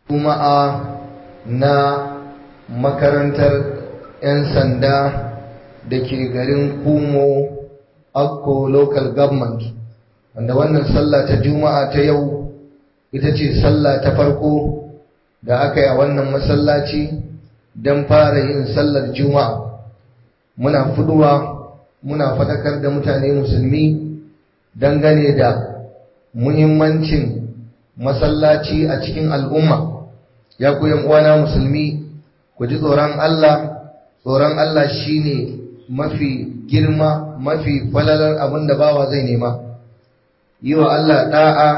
juma'a na makarantar 'yan sanda da ke garin kumo akko local government wanda wannan sallah ta juma'a ta yau ita ce sallah ta farko da aka yi a wannan masallaci don fara yin sallar juma'a muna fuduwa muna faɗakar da mutane musulmi dangane da muhimmancin masallaci a cikin al'umma ya ku uwana musulmi ku ji tsoron Allah tsoron Allah shine mafi girma mafi falalar abin da bawa zai nema yi wa Allah da'a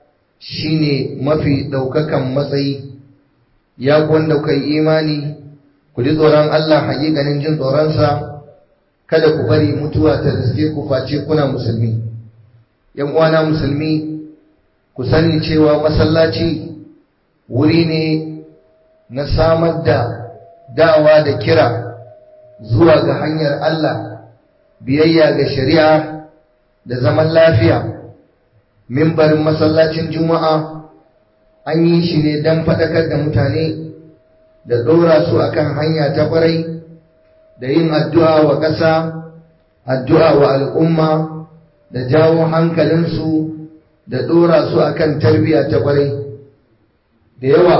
shine mafi ɗaukakan matsayi ya ku wanda kuka yi imani ku ji tsoron Allah hakikanin jin tsoronsa kada ku bari mutuwa ta riske ku face kuna musulmi yan uwana musulmi ku sani cewa masallaci wuri ne na samar da dawa da kira zuwa ga hanyar Allah biyayya ga shari'a da zaman lafiya mimbarin masallacin juma'a an yi shi ne don faɗakar da mutane da ɗora su akan hanya ta ƙwarai da yin addu'a wa ƙasa addu'a wa al'umma da jawo hankalinsu da ɗora su akan tarbiyya ta ƙwarai da yawa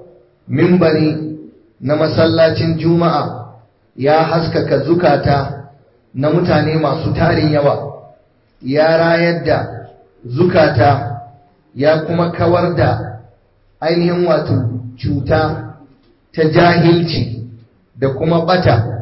mimbari na masallacin juma'a ya haskaka zukata na mutane masu tarin yawa ya rayar da zukata ya kuma kawar da ainihin wato cuta ta jahilci da kuma bata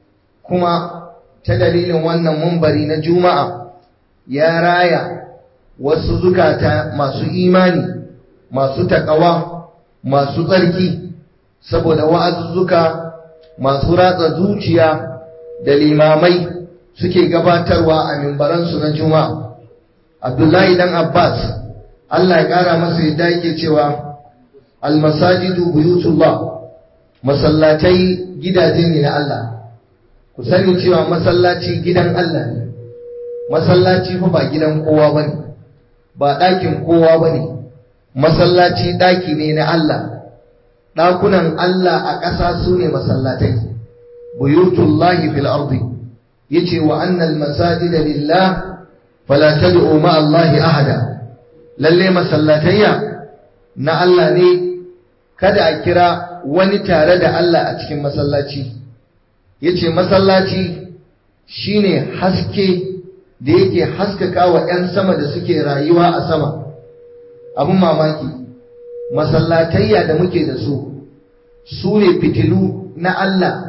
kuma ta dalilin wannan mumbari na juma'a ya raya wasu zukata masu imani masu takawa masu tsarki saboda wa'azuzzuka masu ratsa zuciya da limamai suke gabatarwa a mimbaransu na juma'a abdullahi dan abbas allah ya kara masa yadda yake cewa almasajidu buyutullah masallatai gidaje ne na allah ku sani cewa masallaci gidan allah ne masallaci fa ba gidan kowa bane ba ɗakin kowa bane masallaci ɗaki ne na allah ɗakunan Allah a ƙasa su ne masallatai, buyutullahi fil ardi yace wa annal masajida lillah fala tad'u ma Allah ahada lalle masallatayya na Allah ne kada a kira wani tare da Allah a cikin masallaci yace masallaci shine haske da yake haskaka wa 'yan sama da suke rayuwa a sama abun mamaki masallatayya da muke da su su ne fitilu na Allah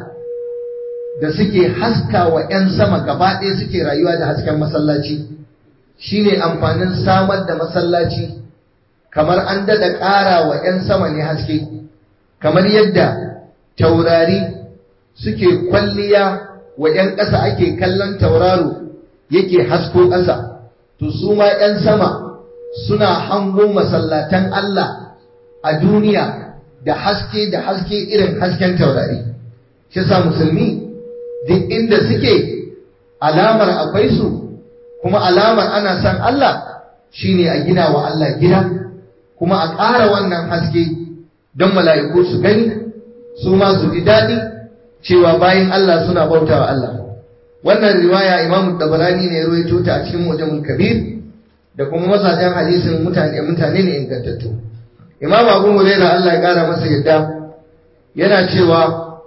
da suke haska wa 'yan sama gaba ɗaya suke rayuwa da hasken masallaci shi ne amfanin samar da masallaci kamar an daɗa ƙara wa 'yan sama ne haske kamar yadda taurari suke kwalliya wa 'yan ƙasa ake kallon tauraro yake hasko ƙasa to su ma 'yan sama suna hango masallatan Allah a duniya da haske da haske irin hasken taurari shi sa musulmi duk inda suke alamar akwai su kuma alamar ana san Allah shine a gina wa Allah gida kuma a ƙara wannan haske don mala'iku su gani su ma su ji daɗi cewa bayan Allah suna bauta wa Allah wannan riwaya Imam Dabarani ne ya rawaito ta a cikin Mujamul Kabir da kuma masajan hadisin mutane mutane ne ingantattu imam abu huraira Allah ya kara masa yadda yana cewa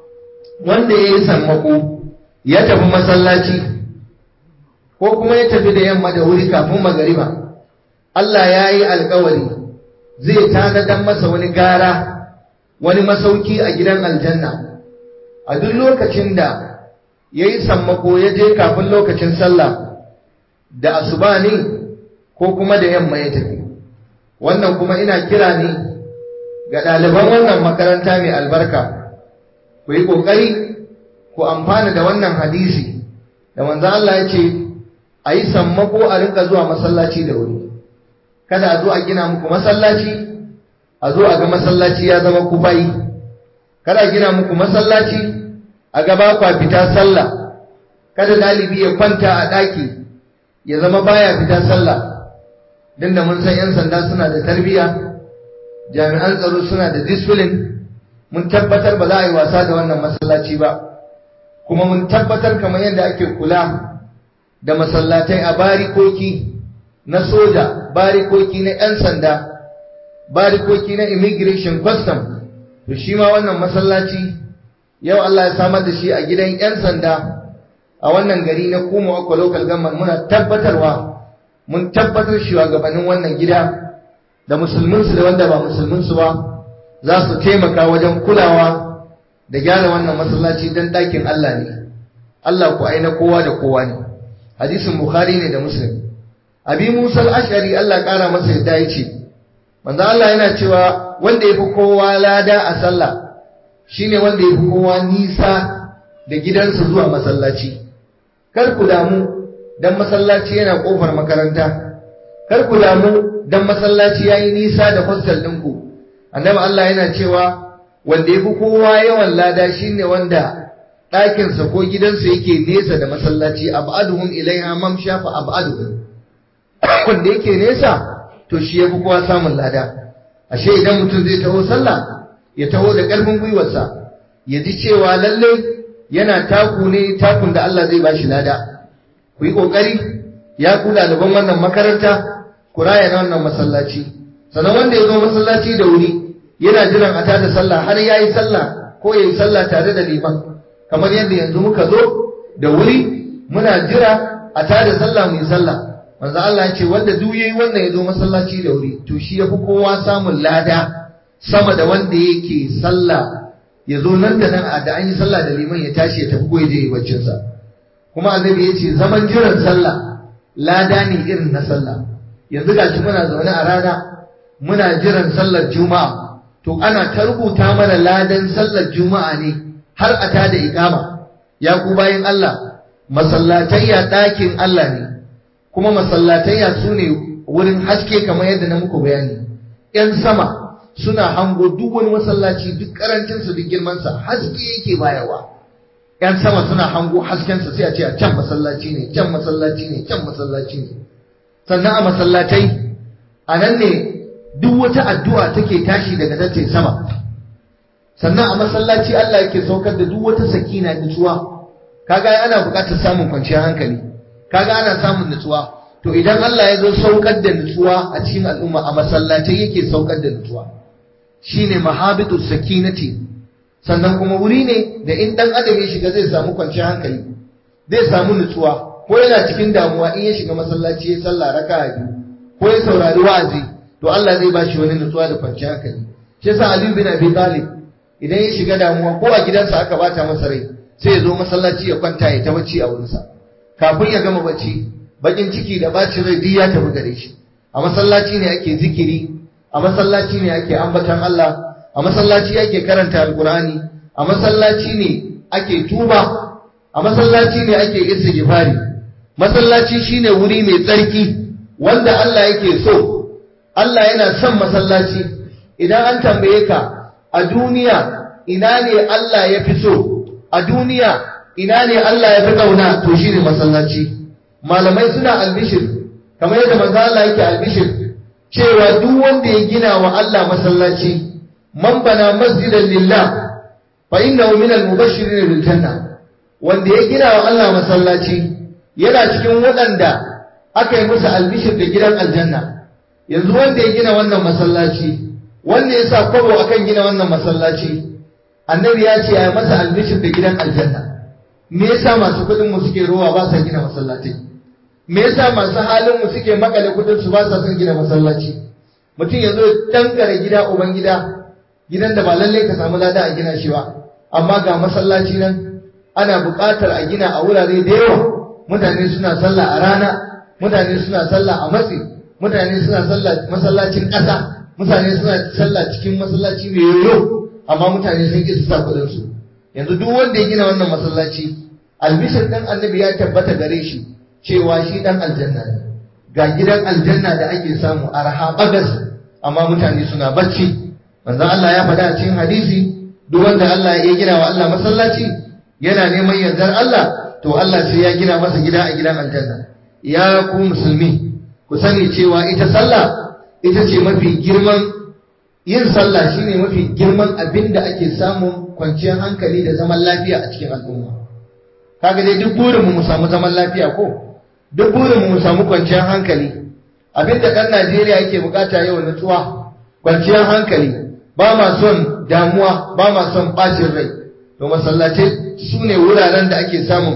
wanda ya yi sammako ya tafi masallaci ko kuma ya tafi da yamma da wuri kafin magariba Allah ya yi alkawari zai tanadan masa wani gara wani masauki a gidan aljanna a duk lokacin da ya yi sammako ya je kafin lokacin sallah da asuba ne ko kuma da yamma ya tafi wannan kuma ina kira ne ga ɗaliban wannan makaranta mai albarka ku yi ƙoƙari ku amfana da wannan hadisi da manzo Allah ya ce a yi sammako a rinka zuwa masallaci da wuri kada a zo a gina muku masallaci a zo a ga masallaci ya zama kufayi kada a gina muku masallaci a gaba kwa fita sallah kada ɗalibi ya kwanta a ɗaki ya zama baya fita sallah din da mun san 'yan sanda suna da tarbiyya jami'an tsaro suna da discipline mun tabbatar ba za a yi wasa da wannan masallaci ba kuma mun tabbatar kamar yadda ake kula da masallatai a barikoki na soja barikoki na 'yan sanda barikoki na immigration custom to shi ma wannan masallaci yau Allah ya samar da shi a gidan 'yan sanda a wannan gari na kuma akwa local government muna tabbatarwa mun tabbatar shugabannin wannan gida da musulminsu da wanda ba musulminsu ba za su taimaka wajen kulawa da gyara wannan masallaci don ɗakin Allah ne Allah ku aina kowa da kowa ne hadisin bukhari ne da muslim abi musa al-ashari Allah ƙara masa yadda ya ce manzo Allah yana cewa wanda ya fi kowa lada a sallah shine wanda ya fi kowa nisa da gidansa zuwa masallaci kar ku damu dan masallaci yana kofar makaranta kar ku damu dan masallaci yayi nisa da hostel ɗinku annabi Allah yana cewa wanda ya fi kowa yawan lada shine wanda ɗakinsa ko gidansa yake nesa da masallaci ab'aduhum ilaiha mamsha fa ab'aduhum wanda yake nesa to shi ya fi kowa samun lada ashe idan mutum zai taho sallah ya taho da ƙarfin gwiwarsa ya ji cewa lallai yana taku ne takun da Allah zai bashi lada ku yi ƙoƙari ya ku ɗaliban wannan makaranta ku raya na wannan masallaci sannan wanda ya zo masallaci da wuri yana jiran a tada sallah har ya yi sallah ko ya yi sallah tare da liman kamar yadda yanzu muka zo da wuri muna jira a tada sallah mu yi sallah manzo Allah ya ce wanda duk yayi wannan ya zo masallaci da wuri to shi yafi kowa samun lada sama da wanda yake sallah ya zo nan da nan a da an yi sallah da liman ya tashi ya tafi ko ya je yi baccin sa kuma annabi ya ce zaman jiran sallah lada ne irin na sallah yanzu gashi muna zaune a rana muna jiran sallar juma'a to ana ta rubuta mana ladan sallar juma'a ne har a tada ikama ya ku bayin Allah masallatayya ɗakin Allah ne kuma masallatayya su ne wurin haske kamar yadda na muku bayani ‘yan sama suna hango duk wani masallaci duk karancinsa duk girmansa haske yake bayarwa ‘yan sama suna hango haskensa sai a ce a can masallaci ne can masallaci ne can masallaci ne sannan a masallatai a nan ne duk wata addu'a take tashi daga tace sama sannan a masallaci Allah yake saukar da duk wata sakina nutsuwa kaga ana buƙatar samun kwanciyar hankali kaga ana samun nutsuwa to idan Allah ya zo saukar da nutsuwa a cikin al'umma a masallatai yake saukar da nutsuwa shine mahabitu sakinati sannan kuma wuri ne da in dan adam ya shiga zai samu kwanciyar hankali zai samu nutsuwa ko yana cikin damuwa in ya shiga masallaci ya sallah raka'a biyu ko ya saurari wa'azi to Allah zai bashi wani nutsuwa da kwanciyar hankali shi yasa Ali bin Abi Talib idan ya shiga damuwa ko a gidansa aka bata masa rai sai ya zo masallaci ya kwanta ya ta bacci a wurinsa kafin ya gama bacci bakin ciki da bacin rai duk ya tafi gare shi a masallaci ne ake zikiri a masallaci ne ake ambatan Allah a masallaci ake karanta alkurani a masallaci ne ake tuba a masallaci ne ake istighfari masallaci shine wuri mai tsarki wanda Allah yake so Allah yana son masallaci idan an tambaye ka a duniya ina ne Allah ya fi so a duniya ina ne Allah ya fi kauna to shine masallaci malamai suna albishir kamar yadda manzo Allah yake albishir cewa duk wanda ya gina wa Allah masallaci man bana masjidan lillah fa innahu min al-mubashirin bil janna wanda ya gina wa Allah masallaci yana cikin waɗanda aka yi musu albishir da gidan aljanna yanzu wanda ya gina wannan masallaci wanda ya sa kwabo akan gina wannan masallaci annabi ya ce ya masa albishir da gidan aljanna me yasa masu kuɗin mu suke rowa ba sa gina masallaci me yasa masu halin mu suke makale kuɗin su ba sa son gina masallaci mutum ya zo dangare gida uban gida gidan da ba lalle ka samu lada a gina shi ba amma ga masallaci nan ana buƙatar a gina a wurare da yawa mutane suna sallah a rana mutane suna sallah a matsi mutane suna sallah masallacin ƙasa mutane suna sallah cikin masallaci mai yoyo amma mutane sun ƙi su sa kuɗin su yanzu duk wanda ya gina wannan masallaci albishir ɗan annabi ya tabbata gare shi cewa shi ɗan aljanna ne ga gidan aljanna da ake samu a raha bagas amma mutane suna bacci manzon Allah ya faɗa a cikin hadisi duk wanda Allah ya gina wa Allah masallaci yana neman yardar Allah to Allah sai ya gina masa gida a gidan aljanna ya ku musulmi ku sani cewa ita sallah ita ce mafi girman yin sallah shine mafi girman abin da ake samun kwanciyar hankali da zaman lafiya a cikin al'umma kaga dai duk burinmu mu samu zaman lafiya ko duk burinmu mu samu kwanciyar hankali abin da ɗan Najeriya yake bukata yau nutsuwa kwanciyar hankali ba ma son damuwa ba ma son bacin rai to masallatai su ne wuraren da ake samun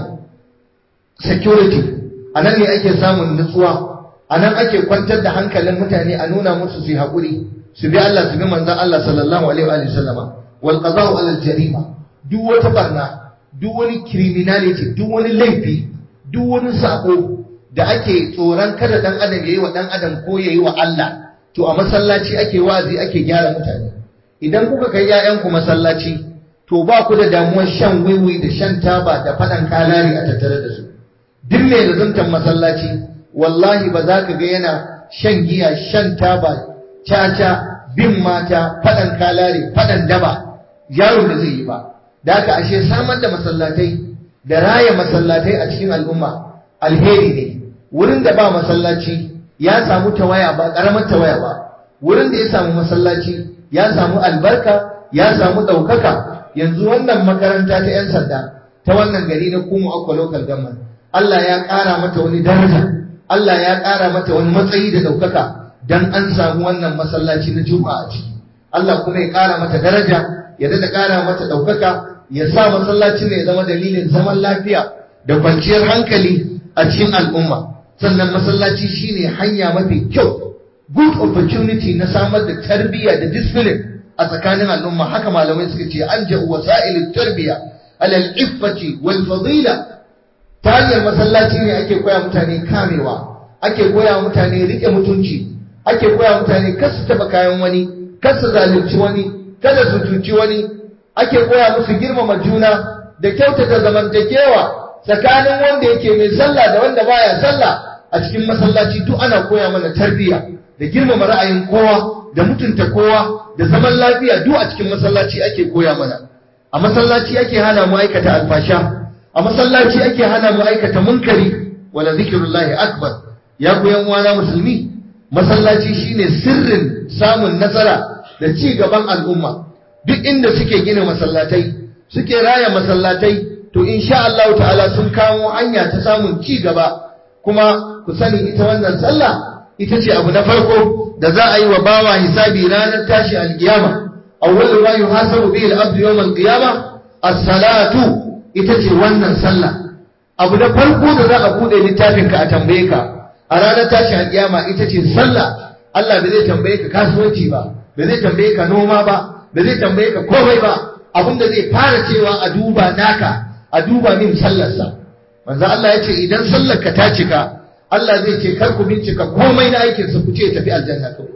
security a nan ne ake samun nutsuwa a nan ake kwantar da hankalin mutane a nuna musu su yi haƙuri su bi Allah su bi manzan Allah sallallahu alaihi wa sallama wal qada'u ala jarima duk wata barna duk wani criminality duk wani laifi duk wani sako da ake tsoron kada dan adam yayi wa dan adam ko yayi wa Allah to a masallaci ake wazi ake gyara mutane idan kuka kai ƴaƴanku masallaci to ba ku da damuwar shan wiwi da shan taba da faɗan kalari a tattare da su duk mai lazumtan masallaci wallahi ba za ka ga yana shan giya shan taba caca bin mata faɗan kalari faɗan daba yaron da zai yi ba da haka ashe samar da masallatai da raya masallatai a cikin al'umma alheri ne wurin da ba masallaci ya samu tawaya ba ƙaramar tawaya ba wurin da ya samu masallaci ya samu albarka ya samu ɗaukaka yanzu wannan makaranta ta 'yan sanda ta wannan gari na kuma akwa local government Allah ya ƙara mata wani daraja Allah ya ƙara mata wani matsayi da ɗaukaka dan an samu wannan masallaci na juma'a a ciki Allah kuma ya ƙara mata daraja ya daɗa ƙara mata ɗaukaka ya sa masallaci ne ya zama dalilin zaman lafiya da kwanciyar hankali a cikin al'umma sannan masallaci shine hanya mafi kyau good opportunity na samar da tarbiyya da discipline a tsakanin al'umma haka malamai suka ce an ja'u wasa'il tarbiyya alal iffati wal fadila ta hanyar masallaci ne ake koya mutane kamewa ake koya mutane rike mutunci ake koya mutane kar su taba kayan wani kar su zalunci wani kada su cuci wani ake koya musu girmama juna da kyautata zamantakewa tsakanin wanda yake mai sallah da wanda baya sallah a cikin masallaci duk ana koya mana tarbiyya da girmama ra'ayin kowa da mutunta kowa da zaman lafiya duk a cikin masallaci ake koya mana a masallaci ake hana mu aikata alfasha a masallaci ake hana mu aikata munkari wala zikrullahi akbar ya ku yan uwana musulmi masallaci shine sirrin samun nasara da ci gaban al'umma duk inda suke gina masallatai suke raya masallatai to insha Allah ta'ala sun kawo hanya ta samun ci gaba kuma ku sani ita wannan sallah ita ce abu na farko da za a yi wa bawa hisabi ranar tashi alkiyama awwal ma yuhasabu bihi al-abdu yawm al-qiyamah as-salatu ita ce wannan sallah abu na farko da za a bude littafin ka a tambaye ka a ranar tashi alkiyama ita ce sallah Allah bai zai tambaye ka kasuwanci ba bai zai tambaye ka noma ba bai zai tambaye ka komai ba abinda zai fara cewa a duba naka a duba min sallarsa manzo Allah ya ce idan sallar ka ta cika Allah zai ce kar ku bincika komai na aikin su ku ce tafi aljanna kawai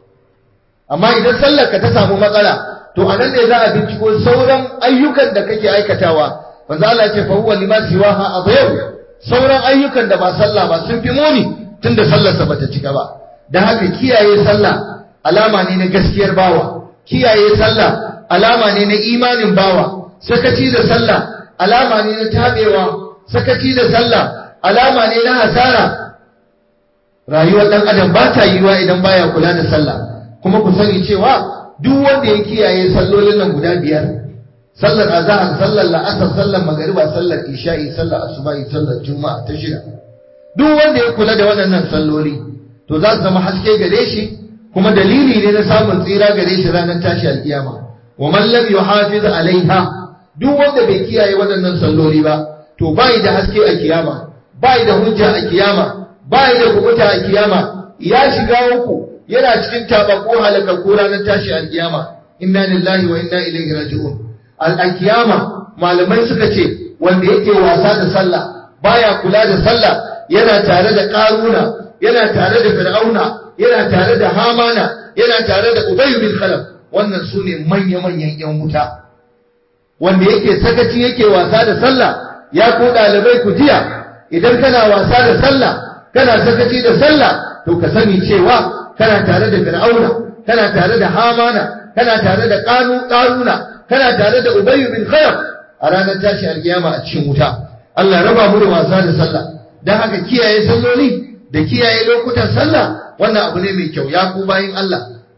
amma idan sallar ka ta samu matsala to anan ne za a binciko sauran ayyukan da kake aikatawa manzo Allah ya ce fa huwa lima siwaha adhayu sauran ayyukan da ba sallah ba sun fi muni tunda sallar sa bata cika ba dan haka kiyaye sallah alama ne na gaskiyar bawa kiyaye sallah alama ne na imanin bawa sakaci da sallah alama ne na tabewa sakaci da sallah alama ne na hasara rayuwar dan adam ba ta yiwa idan baya kula da sallah kuma ku sani cewa duk wanda ya kiyaye sallolin nan guda biyar sallar azhar sallar la'asar sallar magariba sallar isha'i sallar asubahi sallar juma'a ta shida duk wanda ya kula da waɗannan salloli to za su zama haske gare shi kuma dalili ne na samun tsira gare shi ranar tashi alkiyama wa man lam yuhafiz alaiha duk wanda bai kiyaye waɗannan salloli ba to bai da haske a kiyama bai da hujja a kiyama bai da kubuta a kiyama ya shiga uku yana cikin tabako halakakku ranar tashi alkiyama inna lillahi wa inna ilaihi raji'un al-alkiyama malamai suka ce wanda yake wasa da sallah baya kula da sallah yana tare da karuna yana tare da fir'auna yana tare da hamana yana tare da ubay bin khalaf wannan sune manya-manyan yan wuta wanda yake sakaci yake wasa da sallah ya ko dalibai ku jiya idan kana wasa da sallah kana sakaci da sallah to ka sani cewa kana tare da fir'auna kana tare da hamana kana tare da qanu qaruna kana tare da ubay bin khalaf a ranar tashi alkiyama a cikin wuta Allah raba mu da wasa da sallah dan haka kiyaye salloli da kiyaye lokutan sallah wannan abu ne mai kyau ya ku bayin Allah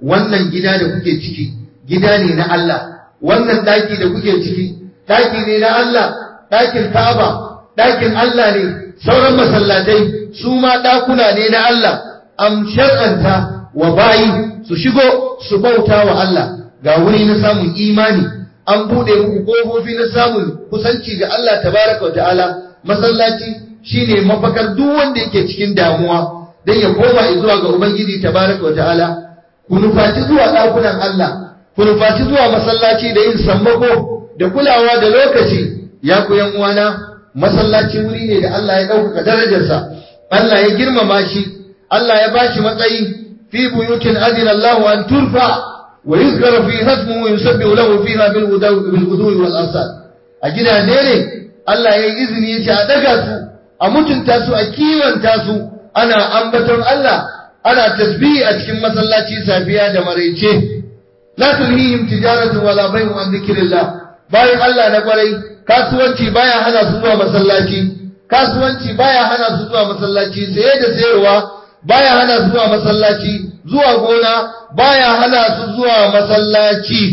wannan gida da kuke ciki gida ne na Allah wannan daki da kuke ciki daki ne na Allah dakin Ka'aba dakin Allah ne sauran masallatai su ma dakuna ne na Allah am shar'anta wa bayi su shigo su bauta wa Allah ga wuri na samun imani an bude muku kofofi na samun kusanci ga Allah tabaraka wa ta'ala masallaci shine mafakar duk wanda yake cikin damuwa dan ya koma zuwa ga ubangiji tabaraka wa ta'ala ku nufaci zuwa dakunan Allah ku nufaci zuwa masallaci da yin sammako da kulawa da lokaci ya ku yan uwana masallaci wuri ne da Allah ya ɗaukaka darajarsa Allah ya girmama shi Allah ya bashi matsayi fi buyutin adina Allah an turfa wa yuzkara fi hasmu wa yusabbihu lahu fiha bil ghudwi wal asal a gidaje ne Allah ya yi izini ya ce a daga su a mutunta su a kiwanta su ana ambaton Allah ana tasbihi a cikin masallaci safiya da maraice la tulhihim tijaratu wala bay'un an dhikrillah bayan Allah na kwarai kasuwanci baya hana su zuwa masallaci kasuwanci baya hana su zuwa masallaci saye da sayarwa baya hana su zuwa masallaci zuwa gona baya hana su zuwa masallaci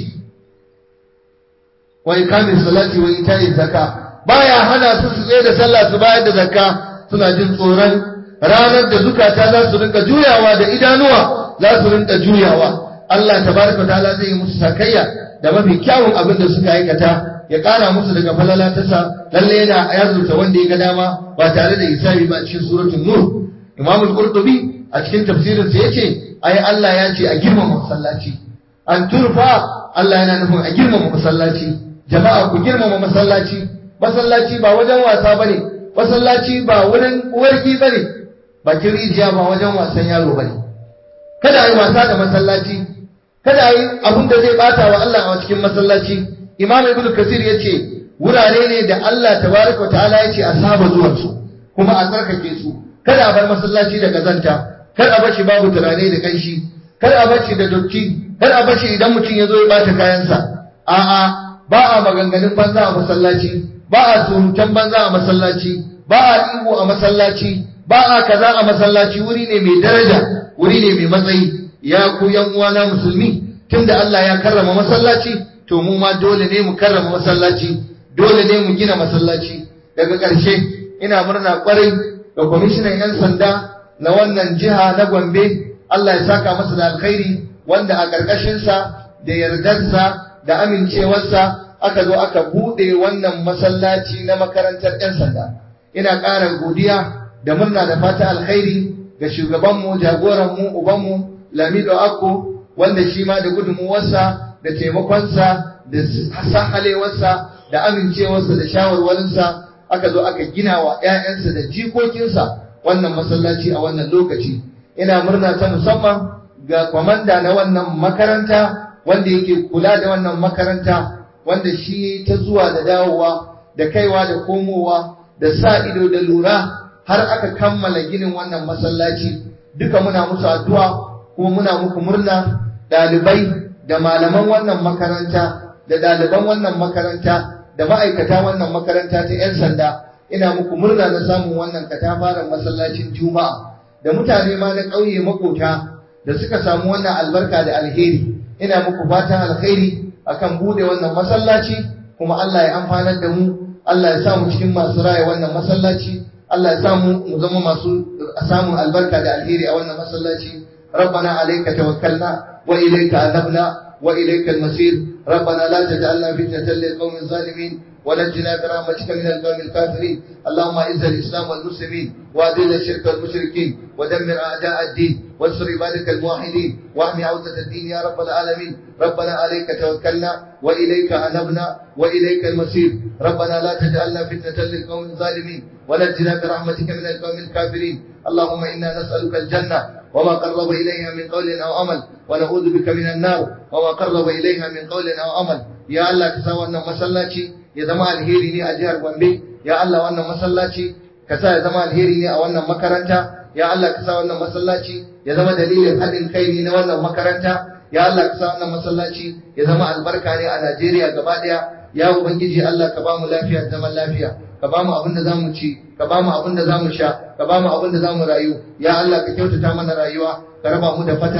wa ikamin salati wa ita'i zakka baya hana su su tsaye da sallah su bayar da zakka suna jin tsoron ranar da zukata za su rinka juyawa da idanuwa za su rinka juyawa Allah tabaraka ta'ala zai yi musu sakayya da mafi kyawun abin da suka aikata ya ƙara musu daga falala ta sa lalle yana yazurta wanda ya ga dama ba tare da hisabi ba a cikin suratul nur Imam al-Qurtubi a cikin tafsirin sa yace ai Allah ya ce a girmama masallaci an turfa Allah yana nufin a girmama masallaci jama'a ku girmama masallaci masallaci ba wajen wasa bane masallaci ba wurin uwarki bane bakin rijiya ba wajen wasan yaro bane kada ai wasa da masallaci kada ai abin da zai bata wa Allah a cikin masallaci Imam Ibn Kasir yace wurare ne da Allah tabaraka wa ta'ala yace a saba zuwan su kuma a tsarkake su kada a bar masallaci da kazanta kar a bashi babu turare da kanshi kar a bashi da dotti kar a bashi idan mutum ya zo ya bata kayansa a'a ba a maganganun banza a masallaci ba a surutan banza a masallaci ba a ihu a masallaci ba a kaza a masallaci wuri ne mai daraja wuri ne mai matsayi ya ku yan uwana musulmi tunda Allah ya karrama masallaci to mu ma dole ne mu karrama masallaci dole ne mu gina masallaci daga ƙarshe ina murna kwarai da kwamishinan 'yan sanda na wannan jiha na Gombe Allah ya saka masa da alkhairi wanda a ƙarƙashinsa da yardarsa da amincewarsa aka zo aka buɗe wannan masallaci na makarantar 'yan sanda ina ƙara godiya da murna da fata alkhairi ga shugabanmu jagoranmu ubanmu Lamido Akko wanda shi ma da gudunmuwarsa da taimakonsa da sahalewarsa da amincewarsa da shawarwarinsa aka zo aka gina wa ‘ya'yansa da jikokinsa wannan masallaci a wannan lokaci. Ina murna ta musamman ga kwamanda na wannan makaranta wanda yake kula da wannan makaranta wanda shi ta zuwa da dawowa da kaiwa da komowa da sa ido da lura har aka kammala ginin wannan masallaci duka muna musu addu'a kuma muna muku murna ɗalibai da malaman wannan makaranta da ɗaliban wannan makaranta da ma'aikata wannan makaranta ta 'yan sanda ina muku murna na samun wannan katafaren masallacin juma'a da mutane ma na ƙauye makota da suka samu wannan albarka da alheri ina muku fatan alheri akan bude wannan masallaci kuma Allah ya amfanar da mu Allah ya samu cikin masu raya wannan masallaci Allah ya samu mu zama masu samun albarka da alheri a wannan masallaci ربنا عليك توكلنا وإليك أنبنا وإليك المصير ربنا لا تجعلنا فتنة للقوم الظالمين ونجنا برحمتك من القوم الكافرين اللهم اعز الاسلام والمسلمين واذل الشرك والمشركين ودمر اعداء الدين وانصر عبادك الموحدين واحمي عوده الدين يا رب العالمين ربنا عليك توكلنا واليك انبنا واليك المصير ربنا لا تجعلنا فتنه للقوم الظالمين ونجنا برحمتك من القوم الكافرين اللهم انا نسالك الجنه وما قرب إليها من قول أو عمل ونعوذ بك من النار وما قرب إليها من قول أو عمل يا الله كسا wannan masallaci ya zama alheri ne a jihar Gombe ya Allah wannan masallaci ka sa ya zama alheri ne a wannan makaranta ya Allah ka sa wannan masallaci ya zama dalilin haɗin kai ne na wannan makaranta ya Allah ka sa wannan masallaci ya zama albarka ne a Najeriya gaba ɗaya ya ubangiji Allah ka ba mu lafiya zaman lafiya ka ba mu abin da zamu ci ka ba mu abin da zamu sha ka ba mu abin da zamu rayu ya Allah ka kyautata mana rayuwa ka raba mu da fatara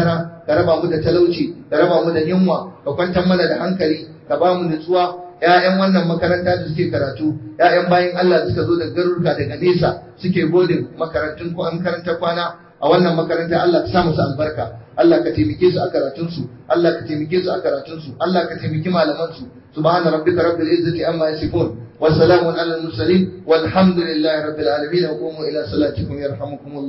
ka raba mu da talauci ka raba mu da yunwa ka kwantar mana da hankali ka ba mu nutsuwa ƴaƴan wannan makaranta da suke karatu ƴaƴan bayan Allah da suka zo daga garuruka daga nesa suke bodin makarantun ko makarantar kwana a wannan makaranta Allah ka sa musu albarka Allah ka taimake su a karatunsu Allah ka taimake su a karatunsu Allah ka taimaki malamansu subhana rabbika rabbil izzati amma yasifun wa salamun alal mursalin walhamdulillahi rabbil alamin wa qumu ila salatikum yarhamukumullah